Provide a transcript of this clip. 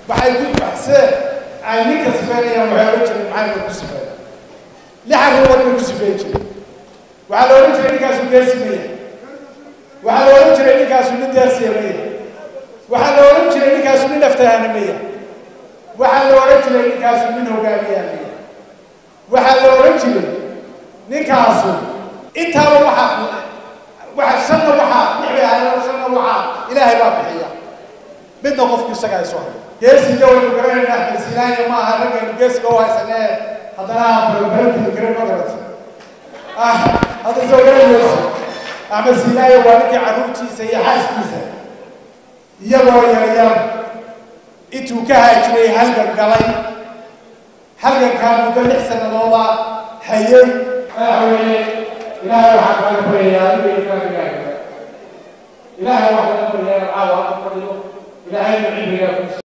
waxay ku baxseen ay ninka sifeynayaan waxay ohan jireen maxamed ku sifeeya lix arrimood bay ku sifeyn jireen waxaa la odhan jiray ninkaasu geesimaya waxaa la odhan jiray ninkaasu nin deersiyamaya waxaa la odhan jiray ninkaasu nin aftahanamaya waxaa la odhan jiray ninkaasu nin hogaamiyamaya waxaa la odhan jiray ninkaasu intaaba waxaa waxa shanna waxaa lixbay ahayd shanna waxaa ilaahay baa bixiya midna qofku isaga ay soo hayo geesiga waynu garanayna axmed siinaaya ma aha raggaynu geesiga u haysanee haddana aan barabarantii garan ma garata ah hadda soo garanaysa axmed siinaaya waa ninkii carruurtiisa iyo xaaskiisa iyagoo yaryar intuu ka haajiray halgan galay halgankaa muddo lix sanadooda hayay madaxweyne ilaahay waxaa kaaga baryayaa adiga iyo kaagagaaga ilaahay waxaa kaga baryayaa caawa ku fadhiyo ilaahay cimrigaa ku